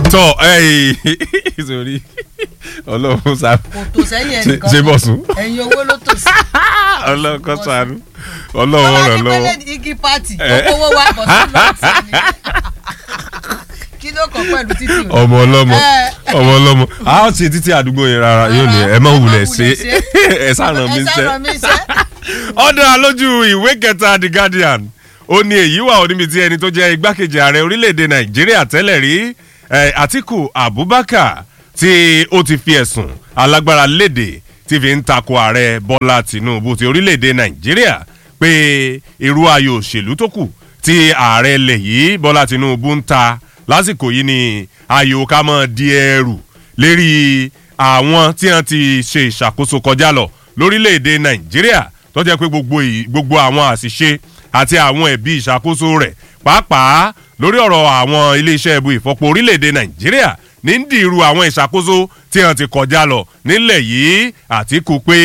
tọ sori ọlọ́run sá kò tó sẹ́yìn ẹnìkan ṣe bọ̀ sùn ẹ̀yin owó ló tò sí. ọlọ́run kọ́ sànú ọlọ́run Bọ́lá ràn ní lọ́wọ́ pẹ́lẹ́ igi pati Eh. owó wa bọ̀ sí lọ́ọ̀tì ni. kí ló kàn pẹ̀lú títì rẹ̀? ọmọ ọlọ́mọ Eh. ọmọ ọlọ́mọ a ó ṣe títí àdúgbò yẹn rárá yóò ní ẹ má wulẹ̀ ṣe ẹ sàràn mi ẹ ṣe sáré mi ṣe. ọ̀dọ̀ alójú ìwé kẹta the guardian ó ní èyí wà oníbi tí ẹni tó jẹ́ igbákejì ààrẹ orílẹ̀-èdè nàìjíríà tẹ́lẹ̀ rí eh, atiku abubakar tí ó ti fi ẹ̀sùn alágbára léde tí fi ń takò ààrẹ bọ́lá tinubu ti orílẹ̀-èdè nàìjíríà pé irú ayò òṣèlú tó kù tí ààrẹ ilẹ̀ yìí bọ́lá tinubu ń ta lásìkò yìí ni ayò ká mọ́ di ẹrù lérí àwọn tí wọ́n ti ṣe ìṣàkóso kọjá lọ lórílẹ̀‐èdè nàìjíríà tó jẹ́ pé gbogbo ì- gbogbo àwọn àṣìṣe àti àwọn ẹ̀bí ìṣàkóso rẹ̀ pàápàá lórí ọ̀rọ̀ àwọn iléeṣẹ́ ẹ̀bù ìfọpo orílẹ̀‐èdè nàìjíríà ní ń dìrú àwọn ìṣàkóso tí wọ́n ti kọjá lọ nílẹ̀ yìí àtìkù pé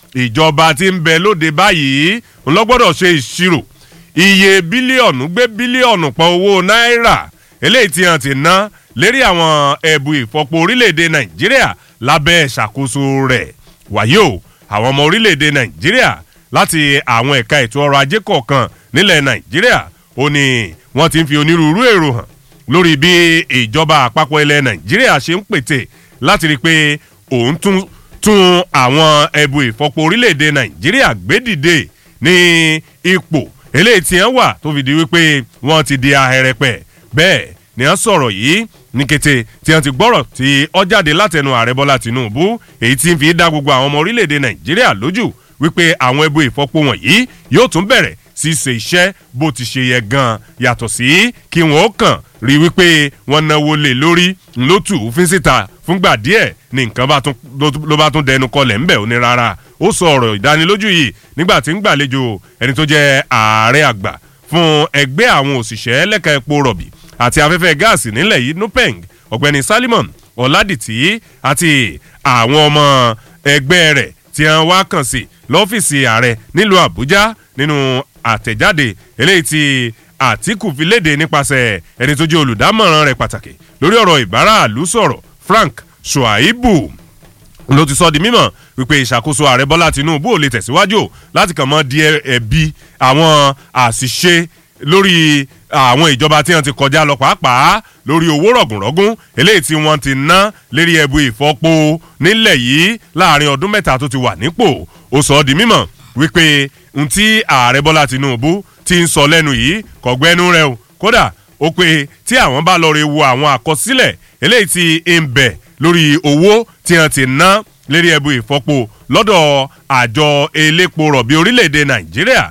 ìjọba ti ń bẹ lóde báyìí ńlọgbọ́dọ̀ ṣe ìṣirò iye bílíọ̀nù gbé bílíọ̀nù pọ̀ owó náírà eléyìí tí wọ́n ti ná lérí àwọn ẹ̀bù ìfọpo orílẹ̀‐èdè nàìjíríà lábẹ́ ìṣàkóso rẹ̀ wàyí o àwọn ọmọ orílẹ̀‐èdè nàìjíríà láti àwọn ẹ̀ka ètò ọrọ̀ ajé kọ̀ọ̀kan nílẹ̀ nàìjíríà ó ní wọ́n ti ń fi onírúurú èrò hàn lórí bí ìjọba àpapọ̀ ilẹ̀ nàìjíríà ṣe ń pètè láti rí i pé òun tún tún àwọn ẹ̀bù ìfọpo orílẹ̀‐èdè nàìjíríà gbé dìde ní ipò eléyìí tí wọ́n wà tó fi di wípé wọ́n ti di ahẹ́rẹ́pẹ̀ bẹ́ẹ̀ ni wọ́n sọ̀rọ̀ yìí ní kété tí wọ́n ti gbọ́rọ̀ tí ó jáde látẹnu ààrẹ bọ́lá tìǹbù èyí tí ń fi dá gbogbo àwọn ọmọ orílẹ̀‐èdè nàìjíríà lójú wípé àwọn ẹbú ìfọpo wọ̀nyí yóò tún bẹ̀rẹ̀ sí ṣe iṣẹ́ bó ti ṣe yẹ gan yàtọ̀ sí kí wọ́n ó kàn rí wípé wọ́n náwó lé lórí ńlótù òfin síta fúngbà díẹ̀ ní nǹkan bá tún ló bá tún dẹnu kọlẹ̀ ńbẹ̀ ó ní rárá ó sọ ọ̀rọ̀ ìdánilójú yìí nígbà tí ń gbàlejò ẹni tó jẹ́ ààrẹ àgbà fún ẹgbẹ́ àwọn òṣìṣẹ́ lẹ́ka epo rọ̀bì àti afẹ́fẹ́ gáàsì nílẹ̀ yìí nupeng ọ̀gbẹ́ni salimon ọ̀làdìtì àti àwọn ọmọ ẹgbẹ́ rẹ̀ tí wọ́n wá kàn sí lọ́fíìsì ààrẹ nílùú àbújá nínú àtẹ̀jáde eléyìí tí àtìkù fi léde nípasẹ̀ ẹni tó jẹ́ olùdámọ̀ràn rẹ̀ pàtàkì lórí ọ̀rọ̀ ìbáraàlú sọ̀rọ̀ frank shuaibu ló ti sọ di mímọ̀ wípé ìṣàkóso ààrẹ bọ́lá tinubu ò lè tẹ̀síwájú láti kàn mọ́ di ẹ̀bi àwọn àṣìṣe lórí àwọn ìjọba tí wọn ti kọjá lọ pàápàá lórí owó rọ̀gùnrọ̀gùn eléyìí tí wọ́n ti ná lérí ẹbu ìfọ́po nílẹ̀ yìí láàrin ọdún mẹ́ta tó ti wà nípò ó sọ ọ́ di mímọ̀ wípé n tí ààrẹ bọ́lá tinubu ti ń sọ lẹ́nu yìí kọ̀gbẹ́nu rẹ o kódà ó pé tí àwọn bá lọ rè wo àwọn àkọsílẹ̀ eléyìí tí ń bẹ̀ lórí owó tí wọ́n ti ná lérí ẹbu ìfọ́po lọ́dọ̀ àjọ elépo rọ̀bì orílẹ̀-èdè nàìjíríà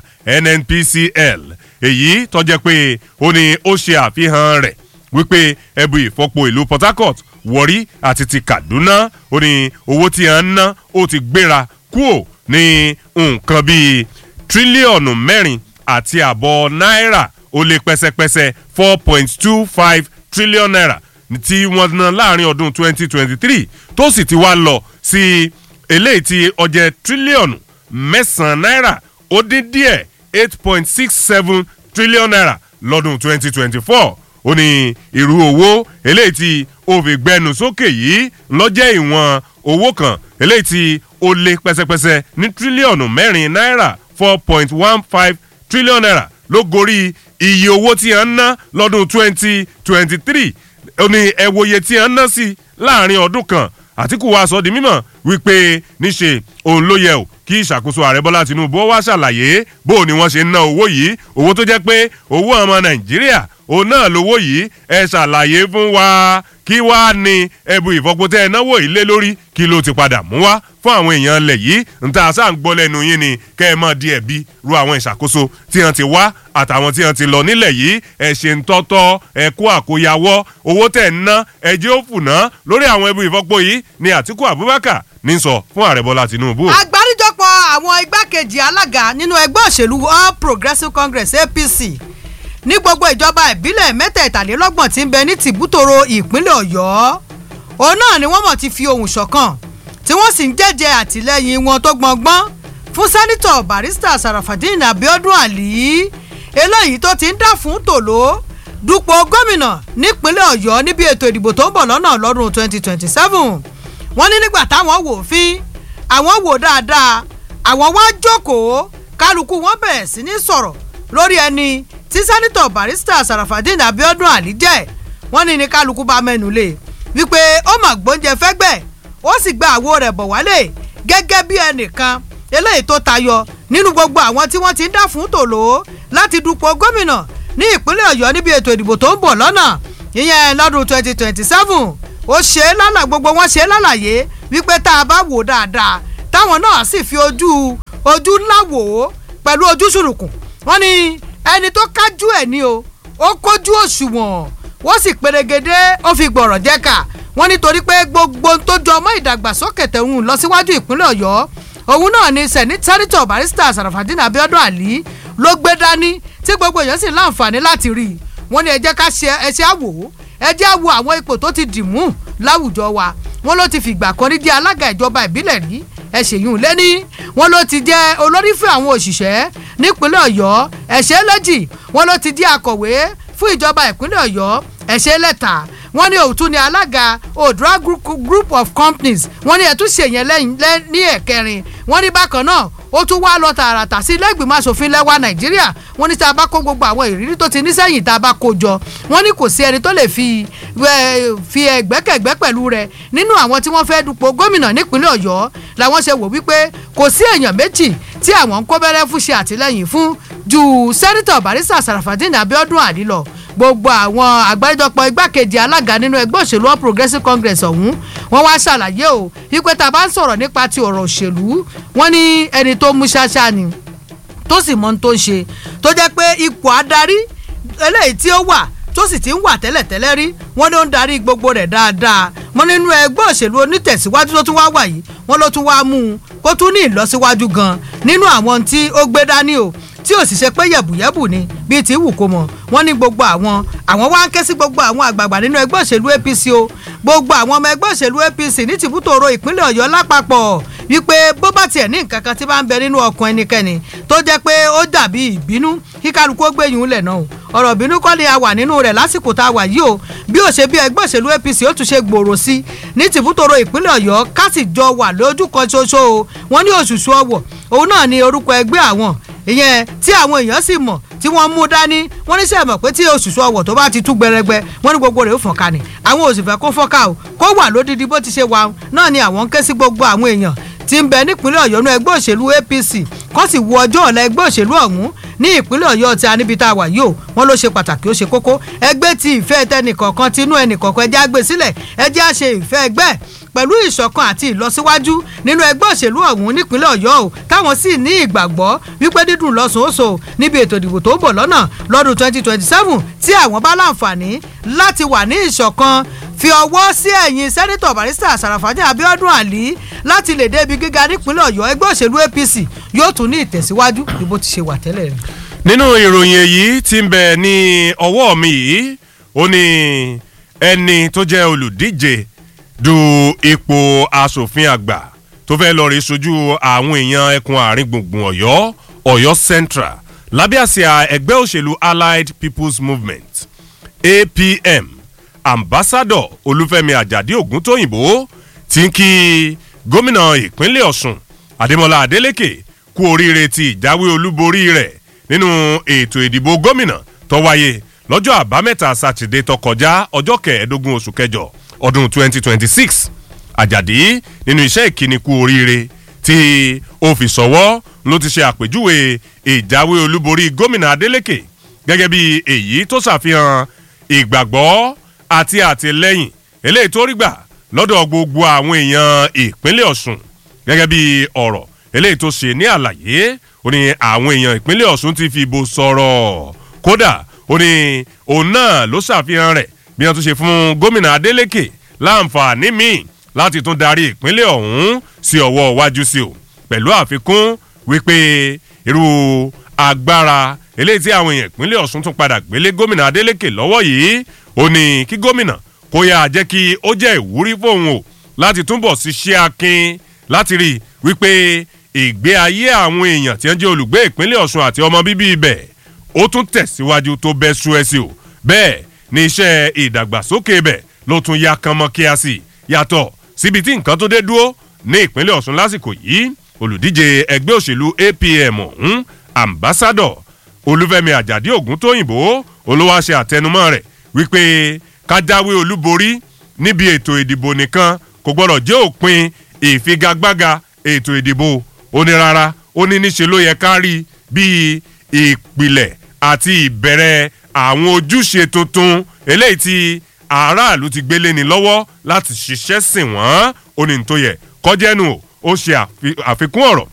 nnpcl èyí tọ́jẹ́ pé ó ní ó ṣe àfihàn rẹ̀ wípé ẹbu ìfọ́po ìlú port harcourt wọ̀rí àti ti kaduna ó ní owó tí a ń ná ó ti gbéra kúò ní nǹkan bíi tírílíọ̀nù mẹ́rin àti àbọ̀ náírà ó lé pẹ́sẹ́pẹ́sẹ́ four point two five trillion naira tí wọ́n ná láàrin ọdún twenty twenty three tó sì ti wá lọ sí eléyìí tí ọjẹ́ tírílíọ̀nù mẹ́sàn-án náírà ó dín díẹ̀ eight point six seven trillion naira lọ́dún twenty twenty four ó ní irú owó eléyìí tí ó fi gbẹnu sókè yìí lọ́jẹ́ ìwọ̀n owó kan eléyìí tí ó lé pẹ́sẹ́pẹ́sẹ́ ní tírílíọ̀nù mẹ́rin náírà four point one five trillion naira ló gorí iye owó tí a ń ná lọ́dún twenty twenty three ó ní ẹ̀wòye tí a ń ná sí láàrin ọdún kan àtìkù wa sọ di mímọ̀ wípé níṣe òun ló yẹ o kí ìṣàkóso ààrẹ bọ́lá tinubu wá ṣàlàyé bó ni wọ́n ṣe ń ná owó yìí owó tó jẹ́ pé owó ọmọ nàìjíríà òun náà lówó yìí ẹ ṣàlàyé fún wa kí wá ní ẹbù ìfọpọtẹ ẹnáwó yìí lé lórí kí ló ti padà mú wá fún àwọn èèyàn ilẹ̀ yìí nta sáà ń gbọ́ lẹ́nu yín ni kẹ́ ẹ mọ̀ di ẹ̀bi ru àwọn ìṣàkóso tí wọ́n ti wá àtàwọn tí wọ́n ti lọ nílẹ̀ yìí ẹ ṣe ń tọ́tọ́ ẹ kó àkóyawọ́ owó tẹ̀ ń ná ẹjẹ́ ó fùnà lórí àwọn ẹbù ìfọpọ yìí ni àtìkú abubakar ní sọ fún ààrẹ bọ́lá tinubu. àgbáríjọpọ̀ àwọn igbákejì alága nínú ẹgbẹ́ òṣèlú all progressives congress apc ní gbogbo ìjọba ìbílẹ̀ mẹ́tẹ̀ẹ̀tàlélọ́gbọ̀n tí ń bẹ ní tìbútòrò ìpínlẹ̀ ọ̀yọ́ òun náà ni wọ́n mọ̀ ti fi ohùn ṣọ̀kan tí wọ́n sì ń jẹ́jẹ́ àtìlẹ́yìn wọn tó gbọ̀ngbọ́n fún sẹ́nitọ̀ barista sarafadin abiodun ali eléyìí tó ti ń dà fún tòló dupò gómìnà nípínlẹ̀ ọ̀yọ́ níbi ètò ìdìbò tó ń bọ̀ lọ́nà lọ́dún 2027 wọ́n ní nígbà táwọn wò fín àwọn wò dáadáa àwọn wá jókòó kálukú wọn bẹ̀rẹ̀ sí ní sọ̀rọ̀ lórí ẹni tí sẹ́nitọ̀ barista sarafadin abiodun ali jẹ́ wọ́n ní ní kálukú bá mẹ́nu lé wípé ó mà gbóúnjẹ fẹ́gbẹ́ ó sì gba àwo rẹ̀ bọ̀ wálé gẹ́gẹ́ bí ẹnìkan eléyìí tó tayọ nínú gbogbo àwọn tí wọ́n ti ń dá fún tòló láti dupò gómìnà ní ìpínlẹ̀ ọ̀yọ́ níbi ètò ìdìbò tó ń bọ̀ lọ́nà ìyẹn lọ́dún 2027 ó ṣe é lálà gbogbo wọn ṣe é lálàyé wípé tá a bá wò dáadáa táwọn náà sì fi ojú ojú ńlá wò ó pẹ̀lú ojú ṣùrùkùn wọ́n ní ẹni tó kájú ẹ̀ ní o ó kójú òṣùwọ̀n wọ́n sì pèrègede ó fi gbọ̀rọ̀ jẹ́ka wọ́n nítorí pé gbogbo tó jọ ọmọ ìdàgbàsókè tẹ̀hún lọ síwájú ìpínlẹ̀ ọ̀yọ́ òun náà ni sẹ́nitọ́ barista sarafadin abiodun ali ló gbé dání tí gbogbo èèyàn sì láǹfààní láti rí i wọ́n ní ẹ jẹ́ ká ṣe ẹṣẹ́ àwò ẹ jẹ́ àwò àwọn ipò tó ti dìmú láwùjọ wa wọ́n ló ti fìgbà kan rí jẹ́ alága ìjọba ìbílẹ̀ rí ẹ ṣèyún lẹ́ní wọ́n ló ti jẹ́ olórí fún àwọn òṣìṣẹ́ nípínlẹ̀ ọ̀yọ́ ẹ̀ṣẹ́ lẹ́jì wọ́n ló ti jẹ́ akọ̀wé fún ìjọba ìpínlẹ̀ ọ̀yọ́ ẹ̀ṣẹ́ lẹ́ta wọ́n ní òtún ni alága odra group of companies wọ́n ní ẹ̀tún ṣèyẹn lẹ́yìn ní ẹ̀kẹrin wọ́n ní bákan náà ó tún wá lọ tààràtà sí ilé ìgbìmọ̀ asòfin lẹ́wà nàìjíríà wọ́n ní tá a bá kó gbogbo àwọn ìrírí tó ti ní sẹ́yìn tá a bá kó jọ wọ́n ní kò sí ẹni tó lè fi fi ẹgbẹ́kẹ̀gbẹ́ pẹ̀lú rẹ̀ nínú àwọn tí wọ́n fẹ́ dupò gómìnà nípínlẹ̀ ọ̀yọ́ làwọn ṣe wò wípé kò sí èèyàn méjì tí àwọn ń kó bẹ́rẹ́ fún ṣe àtìlẹ́yìn fún ju sẹ́nitọ̀ barista sarafadin abiodun ali lọ gbogbo àwọn àgbáríjọpọ̀ igbákejì alága nínú ẹgbẹ́ òṣèlú all progressives congress ọ̀hún wọ́n wá ṣàlàyé o wípé tá a bá ń sọ̀rọ̀ nípa ti ọ̀rọ̀ òṣèlú wọ́n ní ẹni tó mú ṣáṣá ni tó sì mọ ohun tó ń ṣe tó jẹ́ pé ipò adarí eléyìí tí ó wà tó sì ti ń wà tẹ́lẹ̀tẹ́lẹ̀ rí wọ́n ló ń darí gbogbo rẹ̀ dáadáa wọ́n nínú ẹgbẹ́ òṣèlú onítẹ̀síwájú tó tún wá wà yìí wọ́n ló tún wá mú un kó tún ní ìlọsíwájú gan nínú àwọn tí ó gbé dání o tí ò sì ṣe pé yẹ̀bùyẹ̀bù ni bíi ti wù kó mọ̀ wọ́n ní gbogbo àwọn àwọn wá ń ké sí gbogbo àwọn àgbààgbà nínú ẹgbẹ́ òṣèlú apc o gbogbo àwọn ọmọ ẹgbẹ́ òṣèlú apc ní tìbútòrò ìpínlẹ̀ ọ̀yọ́ lápapọ̀ wípé bó bá tiẹ̀ ní nǹkan kan tí bá ń bẹ nínú ọkàn ẹnikẹ́ni tó jẹ́ pé ó dàbí ìbínú kí kálukú ó gbé yìí lẹ̀ náà o ọ̀rọ̀ ìbínú kọ́ ni a wà nínú rẹ̀ lásìkò tá a wà yìí o bí ó ṣe bí ẹgbẹ́ òṣèlú apc ó tún ṣe gbòòrò sí ní tìbútòrò ìpínlẹ̀ ọ̀yọ́ ká sì jọ wà lójú kan ṣoṣo o wọ́n ní òṣùṣù ọwọ̀ òun náà ni orúkọ ẹgbẹ́ àwọn ìyẹn tí àwọn èèyàn sì mọ̀ tí wọ́n mú dání wọ́n ní sẹ́mọ̀ pé tí òṣùṣù ọwọ̀ tó bá ti tú gbẹrẹgbẹ wọ́n ní gbogbo rẹ̀ ó fọ̀n ká ni àwọn òṣìfẹ́ kó fọ́ká o kó wà lódìdí bó ti ṣe wà náà ni àwọn ń ké sí gbogbo àwọn èèyàn tí ń bẹ nípínlẹ̀ ọ̀yọ́ ní ẹgbẹ́ òṣèlú apc kó sì wo ọjọ́ ọ̀la ẹgbẹ́ òṣèlú ọ̀hún ní ìpínlẹ̀ ọ̀yọ́ tí a níbi tá a wà yìí o wọ́n ló ṣe pàtàkì ó ṣe kókó ẹgbẹ́ ti ìfẹ́ tẹnìkọ̀ọ̀kan tinú ẹnìkọ̀ọ̀kan ẹjẹ́ àgbè sílẹ̀ ẹjẹ́ àṣe ìfẹ́ ẹgbẹ́ pẹ̀lú ìṣọ̀kan àti ìlọsíwájú nínú ẹgbẹ́ òṣèlú ọ̀hún nípínlẹ̀ ọ̀yọ́ o táwọn sì ní ìgbàgbọ́ wípé dídùn lọ́sọ̀ọ́sọ̀ níbi ètò ìdìbò tó ń bọ̀ lọ́nà lọ́dún 2027 tí àwọn bá láǹfààní láti wà ní ìṣọ̀kan fi ọwọ́ sí ẹ̀yìn sẹ́nitọ̀ barista sarafadé abiodun ali láti lè débi gíga nípínlẹ̀ ọ̀yọ́ ẹgbẹ́ òṣèlú apc yóò tún ní ìtẹ̀síwájú bí bó ti ṣe wà tẹ́lẹ̀ rí. nínú ìròyìn èyí tí ń bẹ ní ọwọ́ mi yìí ó ní ẹni tó jẹ́ olùdíje du ipò asòfin àgbà tó fẹ́ lọ rí sojú àwọn èèyàn ẹkùn àárín gbùngbùn ọ̀yọ́ ọ̀yọ́ central lábẹ́ àsíá ẹgbẹ́ òṣèlú allied people's movement apm ambassadọ olúfẹ́mi àjàdí ògúntóyìnbó ti ń kí gómìnà ìpínlẹ̀ ọ̀sùn adémọlá adélèké kú oríire ti ìjáwé olúborí rẹ̀ nínú ètò ìdìbò gómìnà tó wáyé lọ́jọ́ àbámẹ́ta sátidé tó kọjá ọjọ́ kẹẹ̀ẹ́dógún oṣù kẹjọ ọdún 2026 àjàdí nínú iṣẹ́ ìkíni kú oríire tí ó fi sọ́wọ́ ló ti ṣe àpèjúwe ìjáwé olúborí gómìnà adélèké gẹ́gẹ́ bí èyí tó ṣàfihàn ìgbàgbọ́ àti àtìlẹ́yìn eléyìí tó rí gbà lọ́dọ̀ gbogbo àwọn èèyàn ìpínlẹ̀ ọ̀sùn gẹ́gẹ́ bí ọ̀rọ̀ eléyìí tó ṣe ní àlàyé ó ní àwọn èèyàn ìpínlẹ̀ ọ̀sùn ti fi ìbò sọ̀rọ̀ kódà ó ní òun náà ló ṣàfihàn rẹ̀ bí wọ́n tún ṣe fún gómìnà adeleke láǹfààní míì láti tún darí ìpínlẹ̀ ọ̀hún sí ọwọ́ iwájú sí o pẹ̀lú àfikún wípé irú agbára eléyìí tí àwọn èèyàn ìpínlẹ̀ ọ̀sùn tún padà gbélé gómìnà adeleke lọ́wọ́ yìí ó ní kí gómìnà kó yá jẹ́ kí ó jẹ́ ìwúrí fóun o láti túbọ̀ ṣiṣẹ́ akin láti rí wípé ìgbé ayé àwọn èèyàn tí wọ́n jẹ́ olùgbé ìpínlẹ̀ ọ̀sùn àti ọmọ bíbí ibẹ̀ ó tún tẹ̀síwájú tó bẹ́ sú ẹ sí o bẹ́ẹ̀ ni iṣẹ́ ìdàgbàsókè ibẹ̀ ló tún ya kanmọ́ kíá sí yàtọ̀ síbi tí nǹkan tó dé dúró ní ìpínlẹ̀ ọ̀ṣun lásìkò yìí olùdíje ẹgbẹ́ òṣèlú apm ọ̀hún ambassadọ̀ olúfẹ́mi àjàdí ògúntóyìnbó olówó ṣe àtẹnumọ́ rẹ̀ wípé kájáwé olúborí níbi ètò ìdìbò nìkan kò gbọ́dọ̀ jẹ́ òpin ìfigagbága ètò ìdìbò ó ní rárá ó ní níṣe ló yẹ ká rí bíi ìpìlẹ̀ àti ìbẹ̀rẹ̀ àwọn ojúṣe tuntun eléyìí tí aráàlú ti gbélé ní lọ́wọ́ láti ṣiṣẹ́ sìn wọ́n ó ní tó yẹ kọjẹ́nu ó ṣe àfikún ọ̀rọ̀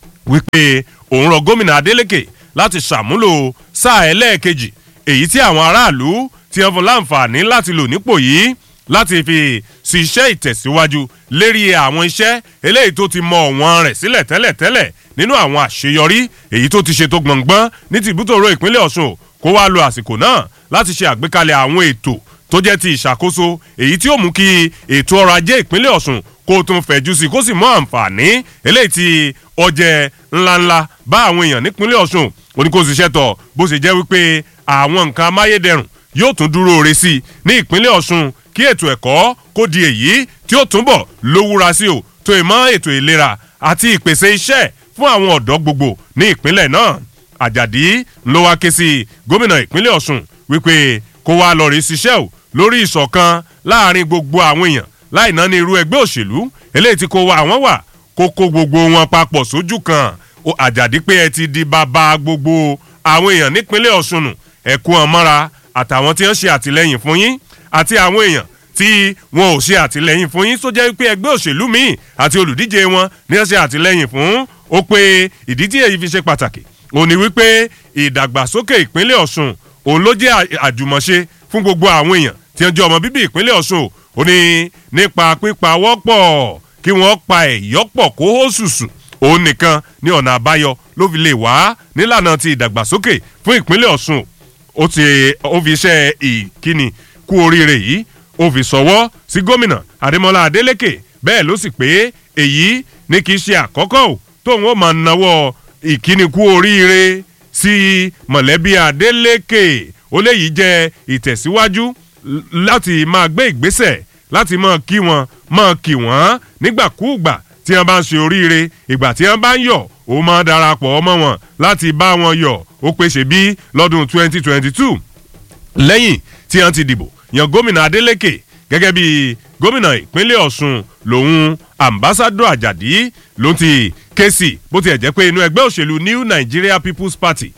wípé òun rọ gómìnà adeleke láti ṣàmúlò sáà ẹlẹ́ẹ̀kejì èyí tí àwọn aráàlú ti hàn fún láǹfààní láti lò nípò yìí láti fi ṣiṣẹ́ ìtẹ̀síwájú lérí àwọn iṣẹ́ eléyìí tó ti mọ ọ̀wọ́n rẹ̀ sílẹ̀ tẹ́lẹ̀tẹ́lẹ̀ nínú àwọn àṣeyọrí èyí tó ti ṣe tó gbọ̀ngbọ́n ní tìbútòrò ìpínlẹ̀ ọ̀ṣun kó wá lo àsìkò náà láti ṣe àgbékalẹ̀ àwọn ètò tó jẹ́ ti ìṣàkóso èyí tí ó mú kí ètò ọrọ̀ ajé ìpínlẹ̀ ọ̀ṣun kó tún fẹ̀jú sí kó sì mọ àǹfààní eléyìí tí ọjẹ́ ńláńlá bá àwọn èèyàn nípínlẹ̀ ọ̀ṣun oníkóṣiṣẹ́ tọ̀ bó ṣe jẹ́ wípé àwọn nǹkan amáyédẹrùn yóò tún dúró re sí i ní ìpínlẹ̀ ọ̀ṣun kí ètò ẹ̀kọ́ kó di èyí tí ó túnbọ̀ lówúra sí o tó ìmọ̀ ètò ìlera àti ìpèsè iṣẹ́ fún àwọn ọ̀dọ́ gbogbo ní ìpínlẹ̀ náà àjàdí ló wá ké sí gómìnà ìpínlẹ̀ ọ̀ṣun wípé kó wá lọ rí ṣiṣẹ́ o lórí ìṣọ̀kan láàrin gbogbo àwọn èèyàn láì náà ní irú ẹgbẹ́ òṣèlú eléyìí tí kò wá àwọn wà kó kó gbogbo wọn papọ̀ sójú kan àjàdí pé ẹ ti di bàbá gbogbo àwọn èèyàn nípínlẹ̀ ọ̀ṣun nù ẹ̀kú ọ̀mọ́ra àtàwọn tí wọ́n ṣe àtìlẹ́yìn fún yín àti àwọn èèyàn tí wọn ò ṣe àtìlẹ́yìn fún yín tó jẹ́ pé ẹgbẹ́ òṣèlú míì àti olùdíje wọn ní wọ́n ṣe àtìlẹ́yìn fún ó pé ìdí tí èyí fi ṣe pàtàkì òun ni wípé ìdàgbàsókè ìpínlẹ̀ ọ̀ṣun òun ló jẹ́ àjùmọ̀ṣe fún gbogbo àwọn èèyàn tí wọ́n jẹ́ ọmọ bíbí ìpínlẹ̀ ọ̀ṣun ó ní nípa pípa wọ́pọ̀ kí wọ́n pa ẹ̀yọ́pọ̀ kó hó ṣùṣù òun nìkan ní ọ̀nà àbáyọ ló fi lè wá nílànà ti ìdàgbàsókè fún ìpínlẹ̀ ọ̀ṣun ó ti ó fi iṣẹ́ ìkíni kú oríire yìí ó fi sọwọ́ sí gómìnà adémọlá adélèké bẹ́ẹ̀ ló sì pé èyí ní kì í ṣe àkọ́kọ́ ò tóun ó máa nawọ́ ìkíni kú oríire sí mọ̀lẹ́bí adélèké ó léyìí jẹ́ ìtẹ̀síwájú láti máa gbé ìgbésẹ̀ láti máa kí wọn máa kí wọn nígbàkúùgbà tí wọn bá ń ṣe oríire ìgbà tí wọn bá ń yọ̀ ó máa darapọ̀ ọmọ wọn láti bá wọn yọ̀ ó pèsè bí lọ́dún 2022 lẹ́yìn tí wọ́n ti dìbò yan gómìnà adeleke gẹ́gẹ́ bí gómìnà ìpínlẹ̀ ọ̀ṣun lòun ambassadọ àjàdí ló ti ké sí bó tiẹ̀ jẹ́ pé inú ẹgbẹ́ òṣèlú new nigeria people's party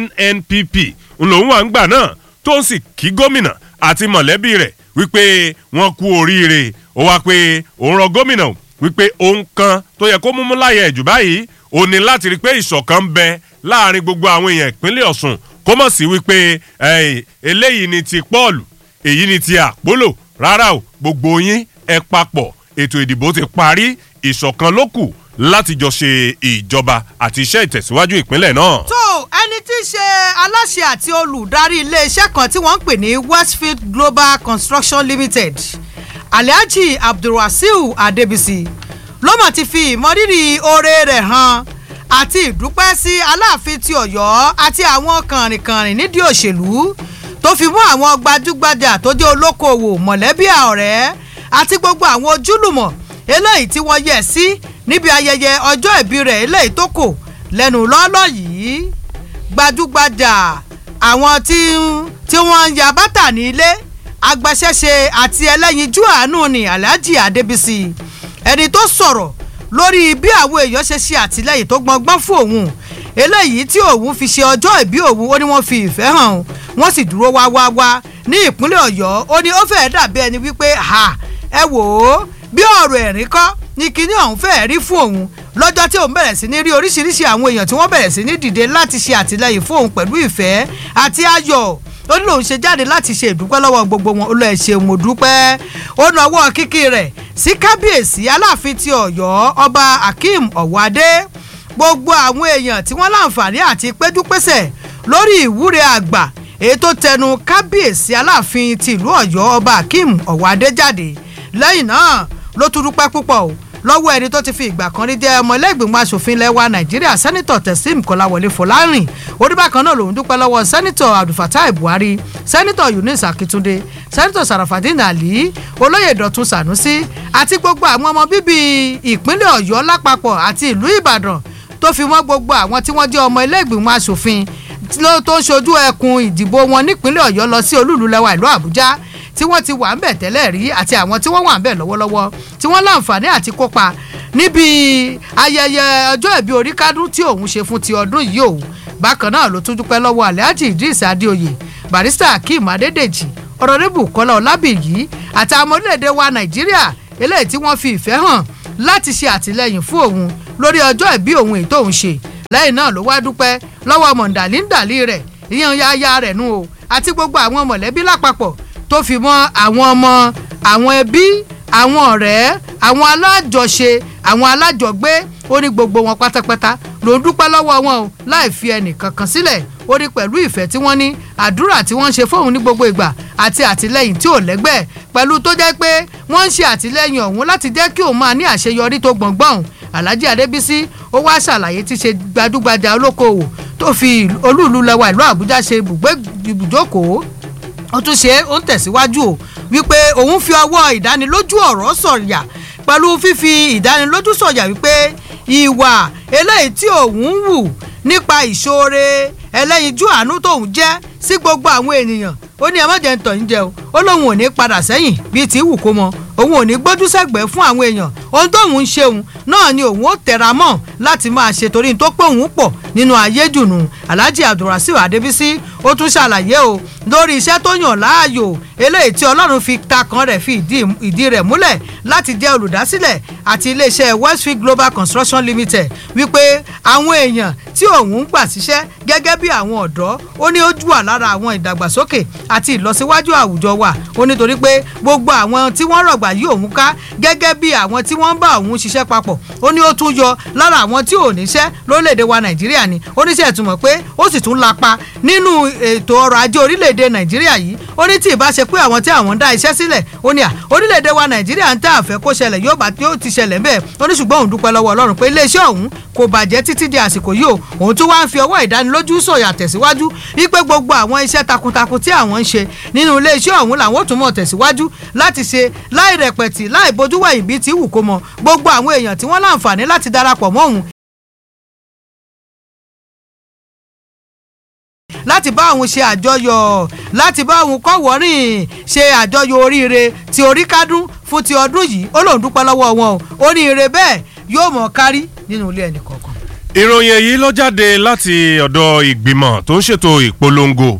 nnpp lòun wà ń gbà náà tó ń sì kí gómìnà àti mọ̀lẹ́bí rẹ̀ wípé wọ́n kú oríire ó wá pé òun rọ gómìnà wípé ohun kan tó yẹ kó múmú láyé ẹ̀jù báyìí ó ní láti rí i pé ìṣọ̀kan ń bẹ láàrin gbogbo àwọn èèyàn ìpínlẹ̀ ọ̀ṣun kó mọ̀ sí wípé eléyìí ni ti pọ́ọ̀lù èyí ni ti àpólò rárá o gbogbo yín ẹ papọ̀ ètò ìdìbò ti parí ìṣọ̀kan ló kù láti jọ ṣe ìjọba àti iṣẹ́ ìtẹ̀síwájú ìpínlẹ̀ náà. tó ẹni tí í ṣe aláṣẹ àti olùdarí iléeṣẹ́ kan tí wọ́n ń pè ní westfield global construction limited alhaji abdulwasiu adebisi ló mọ̀ ti fi ìmọrírì oore rẹ̀ hàn àti ìdúpẹ́ sí aláàfin ti ọ̀yọ́ àti àwọn kànrìnkànrìn nídìí òṣèlú tó fi mú àwọn gbajúgbajà tó jẹ́ olókoòwò mọ̀lẹ́bí ọ̀rẹ́ àti gbogbo àwọn ojúlùmọ̀ eléyìí tí wọ́n yẹ̀ sí níbi ayẹyẹ ọjọ́ ìbí rẹ̀ eléyìí tó kò lẹ́nu lọ́lọ́ yìí gbajúgbajà àwọn tí tí wọ́n ń ya bátà ní ilé agbaṣẹ́ṣe àti ẹlẹ́yinjú àánú ni alhaji adébísì ẹni tó sọ̀rọ̀ lórí bí àwọn èèyàn ṣe ṣe àtìlẹyìn tó gbọngbọ́n fún òun eléyìí tí òun fi ṣe ọjọ́ ìbí òun ó ní wọ́n fi ìfẹ́ hàn wọ́n sì dúró wá wá wá ní ìpínlẹ̀ ọ̀yọ́ ó ní ó fẹ́ẹ́ dàbí ẹni wípé ha ẹ wò ó bí ọ̀rọ̀ ẹ̀rín kọ́ ní kinní ọ̀hún fẹ́ẹ́ rí fún òun lọ́jọ́ tí òun bẹ̀rẹ̀ sí ní rí oríṣiríṣi àwọn èèyàn tí wọ́n bẹ̀rẹ̀ sí ní dìde láti ṣe àtìlẹyìn fún òun pẹ̀lú ìfẹ́ àti ayọ̀ ó ní lòun ṣe jáde láti ṣe ìdúpẹ́ lọ́wọ́ gbogbo wọn ó lọ ẹ̀ ṣeun mo dúpẹ́ ó nawọ́ kíkì rẹ̀ sí kábíyèsí aláàfin ti ọ̀yọ́ ọba akeem ọ̀wádé gbogbo àwọn èèyàn tí wọ́n láǹfààní àti péjúpésẹ̀ lórí ìwúre àgbà èyí tó tẹnu kábíyèsí aláàfin ti ìlú ọ̀yọ́ ọba akeem ọ̀wádé jáde lẹ́yìn náà ló tún dúpẹ́ púpọ̀ o lọ́wọ́ ẹni tó ti fi ìgbà kan rí jẹ́ ọmọ ilé ìgbìmọ̀ asòfin ilẹ̀ wa nàìjíríà sẹ́nitọ̀ tẹ̀sím kọ́láwọlé fọlárìn oníbàkan náà lòún dúpẹ́ lọ́wọ́ sẹ́nitọ̀ abdulfatai buhari sẹ́nitọ̀ yunus akitunde sẹ́nitọ̀ sarafadin ali olóyè dọ̀tun sanusi àti gbogbo àwọn ọmọ bíbí ìpínlẹ̀ ọ̀yọ́ lápapọ̀ àti ìlú ìbàdàn tó fi mọ́ gbogbo àwọn tí wọ́n jẹ́ ọmọ ilé ìgbìmọ̀ asòfin tó ń ṣojú ẹkùn ìdìbò wọn nípínlẹ̀ ọ̀yọ́ lọ sí olúùlú lẹ́wà ìlú àbújá tí wọ́n ti wà ń bẹ̀ tẹ́lẹ̀ rí àti àwọn tí wọ́n wà ń bẹ̀ lọ́wọ́lọ́wọ́ tí wọ́n láǹfààní àti kópa níbi ayẹyẹ ọjọ́ ìbí oríkádún tí òun ṣe fún ti ọdún yìí o bákan náà ló tún dúpẹ́ lọ́wọ́ alhaji idris adéoyè barista akeem adédèjì ọ̀rọ̀débù kọ́lá ọlábìyí àti àwọn orílẹ̀-èdè wa nàìjíríà eléyìí tí wọ́n fi ìfẹ́ hàn láti ṣe àtìlẹyìn fún òun lórí ọjọ́ ìbí òun èyí tóun ṣe lẹ́yìn náà ló wá dúpẹ́ lọ́wọ́ mọ̀ndàlíndàlí rẹ̀ ìyẹn yáyá rẹ̀ nù o àti gbogbo àwọn mọ̀lẹ́bí lápapọ̀ tó fi mọ́ àwọn ọmọ àwọn ẹbí àwọn ọ̀rẹ́ àwọn alájọṣe àwọn alájọgbé ó ní gbogbo wọn pátápátá ló ń dúpẹ́ lọ́wọ́ wọn o láì fi ẹnì kankan sílẹ̀ ó ní pẹ̀lú ìfẹ́ tí wọ́n ní àdúrà tí wọ́n ń ṣe fóun ní gbogbo ìgbà àti àtìlẹ́yìn tí ò lẹ́gbẹ́ pẹ̀lú tó jẹ́ pé wọ́n ń ṣe àtìlẹ́yìn ọ̀hún láti jẹ́ kí òun máa ní àṣeyọrí tó gbọ̀ngbọ̀n alhaji adébísí ó wá ṣàlàyé tí ṣe gbajúgbajà olókoòwò tó fi olúùlú lẹwa ìlú àbújá ṣe ibùgbé ibùjókòó ó tún ṣe ó ń tẹ̀síwájú o wípé òun fi ọwọ́ ìdánilójú ọ̀rọ̀ sọ̀yà pẹ̀lú fífi ìdánilójú sọ̀yà wípé ìwà eléyìí tí òun ń wù nípa ìṣoore ẹlẹ́yinjú àánú tóun jẹ́ sí gbogbo àwọn ènìyàn ó ní ẹ má jẹ́ ń tọ̀ ń jẹ o ó lóun ò ní padà sẹ́yìn bíi tí wù kó mọ òun ò ní gbójú sẹ́gbẹ̀ẹ́ fún àwọn èèyàn ohun tóun ń ṣeun náà ni òun ó tẹra mọ́ láti máa ṣe torí tó pé òun pọ̀ nínú ayé dùnú alhaji abdulrasheed adébísí ó tún ṣàlàyé o lórí iṣẹ́ tó yàn láàyò eléyìí tí ọlọ́run fi ta kan rẹ̀ fi ìdí rẹ̀ múlẹ̀ láti jẹ́ olùdásílẹ̀ àti iléeṣẹ́ westfield global construction limited wípé àwọn èèyàn tí òun ń gbà síṣẹ́ gẹ́gẹ́ bí àwọn ọ̀dọ́ ó ní ó jù wà lára àwọn ìdàgbàsókè àti ìlọsíwájú àwùjọ wa ó nítorí pé gbogbo àwọn tí wọ́n rọ̀gbà yí òun ká gẹ́gẹ́ bí àwọn tí wọ́n ń bá òun ṣiṣẹ́ papọ̀ ó ní ó tún yọ lára àwọn tí ò níṣẹ́ lórílẹ̀‐èdè wa nàìjíríà ni ó ní sẹ́ẹ̀ túmọ̀ pé ó sì tún lapa nínú ètò ọrọ̀ ajé orílẹ̀‐èdè nàìjíríà yìí ó ní tí ìbá ṣe pé àwọn tí àwọn ń dá iṣẹ́ sílẹ̀ ó ní à orílẹ̀‐èdè wa nàìjíríà ń tà àfẹ́ kó ṣẹlẹ̀ yóò bá yóò ti ṣẹlẹ̀ bẹ́ẹ̀ ó ní ṣùgbọ́n òun dúpẹ́ lọ́wọ́ ọlọ́run pé iléeṣẹ́ òun kò bàjẹ́ títí di àsìkò yìí o òun tún wá ń fi ọwọ́ ìdánilójú sọ̀yà tẹ̀síwájú wípé gbogbo àwọn iṣẹ́ takuntakun tí àwọn ń ṣe nínú iléeṣẹ́ ọ̀hún làwọn ò tún mọ̀ tẹ̀síwájú láti ṣe láì rẹpẹ̀tì láì bójú wẹ̀yìn bíi ti wù kó mọ gbogbo àwọn èèyàn tí wọ́n láǹfààní láti darapọ̀ mọ́ òun láti bá òun ṣe àjọyọ̀ láti bá òun kọ́wọ́rìn ṣe àjọyọ̀ oríire ti oríkádún fún ti ọdún yìí ó lòun dúpẹ́ lọ́wọ́ wọn o oríire bẹ́ẹ̀ yóò mọ̀ kárí nínú ilé ẹnì kọ̀ọ̀kan. ìròyìn èyí ló jáde láti ọ̀dọ̀ ìgbìmọ̀ tó ń ṣètò ìpolongo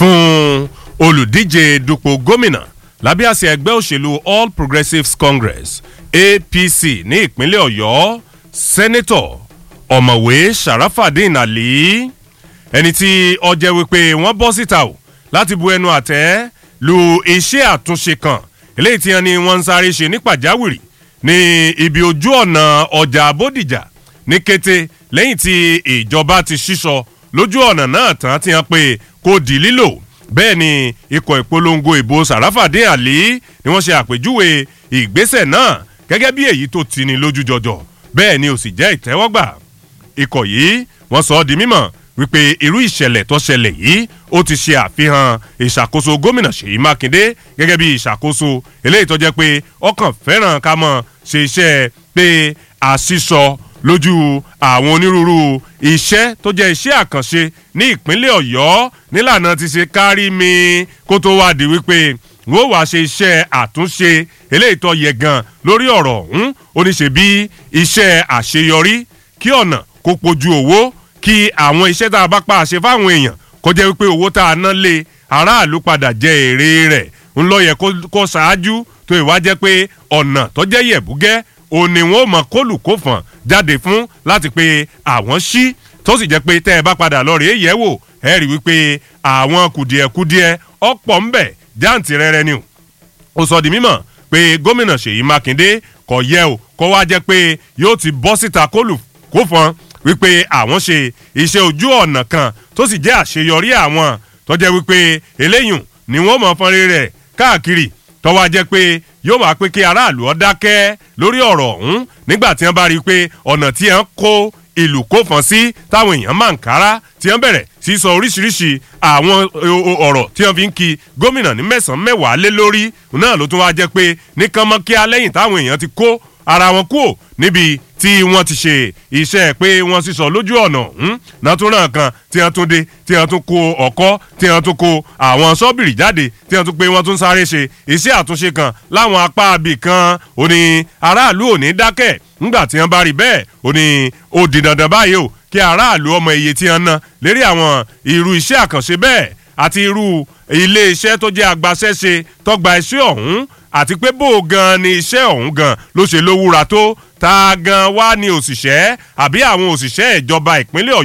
fún olùdíje dupò gómìnà lábẹ́ àṣẹ ẹgbẹ́ òṣèlú all progressives congress apc ní ìpínlẹ̀ ọ̀yọ́ sẹ́nẹ́tọ̀ ọ̀mọ̀wé sharafadin ali ẹni tí ọjẹ́ wípé wọ́n bọ́ síta o láti bu ẹnu àtẹ́ lu iṣẹ́ àtúnṣe kan eléyìí tí wọ́n ní wọ́n ń sáré ṣe ní pàjáwìrì ní ibi ojú ọ̀nà ọjà bódìjà ní kété lẹ́yìn tí ìjọba ti ṣíṣọ lójú ọ̀nà náà tán ti hàn pé kò di lílò bẹ́ẹ̀ ni ikọ̀ ìpolongo ìbò sàràfàdé àlí ni wọ́n ṣe àpèjúwe ìgbésẹ̀ náà gẹ́gẹ́ bí èyí tó tini lójú jọjọ bẹ́ẹ̀ ni ò sì jẹ́ ìtẹ́wọ́gbà ikọ̀ yìí wọ́n sọ ọ́ di mímọ̀ wípé irú ìṣẹ̀lẹ̀ tó ṣẹlẹ̀ yìí ó ti ṣe àfihàn ìṣàkóso gómìnà ṣèyí mákindé gẹ́gẹ́ bí ìṣàkóso eléyìí tó jẹ́ pé ọkàn fẹ́ràn ká mọ̀ ṣe iṣẹ́ pé àṣìṣọ lójú àwọn onírúurú iṣẹ́ tó jẹ́ iṣẹ́ àkànṣe ní ìpínlẹ̀ ọ̀yọ́ nílànà ti ṣe kárí mi kó tó wá di wípé wọ́n wá ṣe iṣẹ́ àtúnṣe eléyìí tó yẹ gan lórí ọ̀rọ̀ ọ̀hún ó ní ṣe bí iṣẹ́ àṣeyọrí kí ọ̀nà kó pojú owó kí àwọn iṣẹ́ tá a bá pa àṣẹ fáwọn èèyàn kó jẹ́ wípé owó tá a ná lé aráàlú padà jẹ èrè rẹ̀ ń lọ yẹ kó ṣáájú tó ìwá jẹ́ pé ọ̀nà tó jẹ́ yẹ̀búgẹ́ òní wọn ò mọ kólùkófọ̀n jáde fún láti pé àwọn ṣí tó sì jẹ́ pé tẹ́ ẹ bá padà lọ rèé yẹ̀ wò ẹ rí wípé àwọn kùdìẹ̀kudiẹ ọ̀pọ̀ ń bẹ jáǹtì rẹ̀rẹ̀ ni ó sọ di mímọ̀ pé gómìnà ṣèyí mákindé kò yẹ o kó wá jẹ́ pé yóò ti bọ́ síta kólùkófọ̀n wípé àwọn ṣe iṣẹ́ ojú ọ̀nà kan tó sì jẹ́ àṣeyọrí àwọn tó jẹ́ wípé eléyùn ni wọ́n mọ̀ fọ́nrẹ́ rẹ̀ káàkiri tọ́wọ́ á jẹ́ pé yóò máa pé kí aráàlú ọ dákẹ́ lórí ọ̀rọ̀ ọ̀hún nígbà tí wọ́n bá rí i pé ọ̀nà tí wọ́n kó ìlú kó fọ́n sí táwọn èèyàn máa ń kára tí wọ́n bẹ̀rẹ̀ sí sọ oríṣiríṣi àwọn ọ̀rọ̀ tí wọ́n fi ń ki gómìnà ní mẹ́sàn-án mẹ́wàá lé lórí náà ló tún wá jẹ́ pé ní kánmọ́kíá lẹ́yìn táwọn èèyàn ti kó ara wọn kúò níbi tí wọ́n ti ṣe iṣẹ́ pé wọ́n sì sọ lójú ọ̀nà ọ̀hún náà tún ràn kan tí wọ́n tún dé tí wọ́n tún kó ọkọ́ tí wọ́n tún kó àwọn sọ́bìrì jáde tí wọ́n tún pé wọ́n tún sáré ṣe iṣẹ́ àtúnṣe kan láwọn apá abì kan ó ní aráàlú ò ní dákẹ́ ńgbà tí wọ́n bá rí bẹ́ẹ̀ ó ní ó di dandan báyìí o kí aráàlú ọmọ iye tí wọ́n ná lérí àwọn irú iṣẹ́ àkànṣe bẹ́ẹ̀ àti irú ilé iṣẹ́ tó jẹ́ agbaṣẹ́ṣe tọ́gba iṣẹ́ ọ̀hún àti pé bó gan ni iṣẹ́ ọ̀hún gan ló ṣe lówúra tó ta gan wá ní òṣìṣẹ́ àbí àwọn òṣìṣẹ́ ìjọba ìpínlẹ̀ ọ̀yọ́